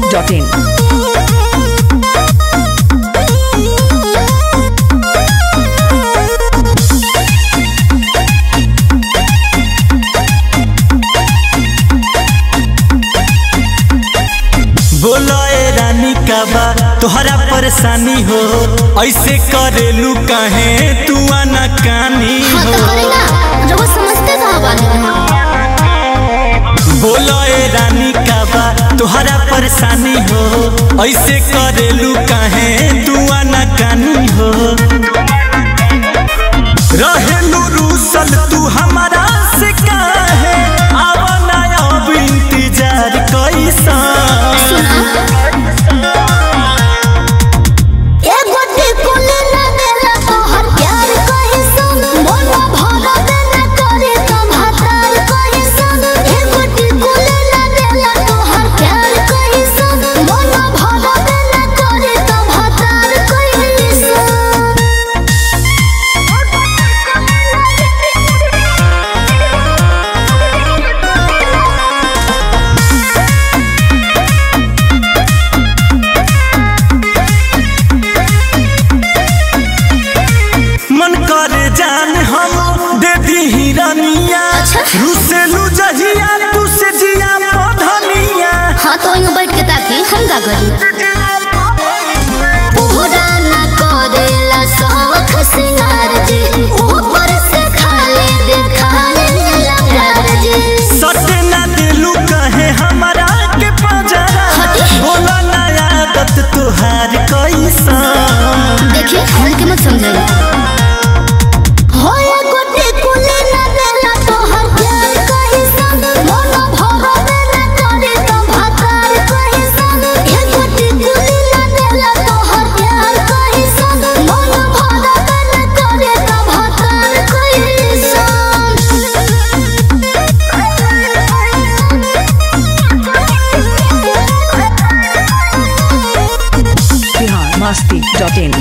masti.in. बोलो ए रानी का बा तोहरा परेशानी हो ऐसे करेलू काहे तू आना कानी हाँ हो तो करे ना रउआ समझते कहाँ बानी बोलो ए रानी का बा तोहरा परेशानी हो ऐसे करेलू काहे तू आना कानी हो रहेलू रूसल तू हमारा से काहे आवना अब इंतजार कैसा एगो टिकुली ना देला तोहर प्यार कहीं सुन मोला भरा देना करे तो भातार कहीं सुन एगो टिकुली ना देला तोहर प्यार कहीं सुन मोला भरा देना करे तो भातार कहीं सुन मन करे जान हम दे दी हिरनिया अच्छा। रुसेलू जहिया तू से जिया पधनिया हाँ तो यूं बैठ के ताकि हम का करी पूरा ना करेला शौख सिंगार जे ऊपर से खाली दिखाने लगा जे सटे ना दिलू कहे हमारा के पजरा हटी। बोला ना आदत तुहार कैसा देखिए हल्के मत समझाइए हो ये गोटे कुले ना देला तोहर प्यार कहीं संग मोला भरा देना करे तो भातार कहीं संग ये गोटे कुले ना देला तोहर प्यार कहीं संग मोला भरा देना करे तो भातार कहीं संग Bihar masti.in.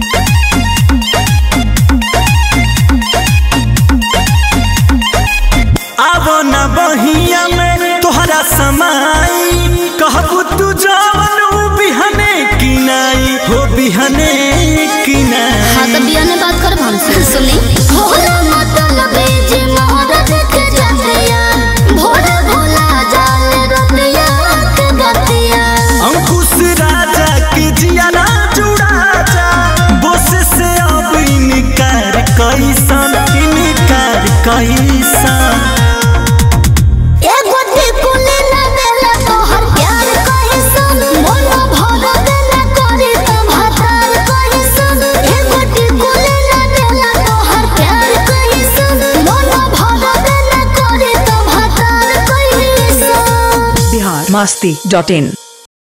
आवो ना बहिया में तोहरा समाई कहबू तू जवन ऊ बिहने किनाई हो बिहने किनाई हाँ तो बिया ने बात कर हमसे सुनी भोला मतलब जे मोहर देख जातिया भोला भोला जाल रतिया के गतिया अंकुश राजा के जियाना जुड़ा जा बोस से अब इनकार कैसन इनकार कैसन एगो टिकुली ना देला तोहर प्यार कहीं सुन मोला भरा देना करे तो भातार कहीं सुन एगो टिकुली ना देला तोहर प्यार कहीं सुन मोला भरा देना करे तो भातार कहीं सुन Bihar masti.in.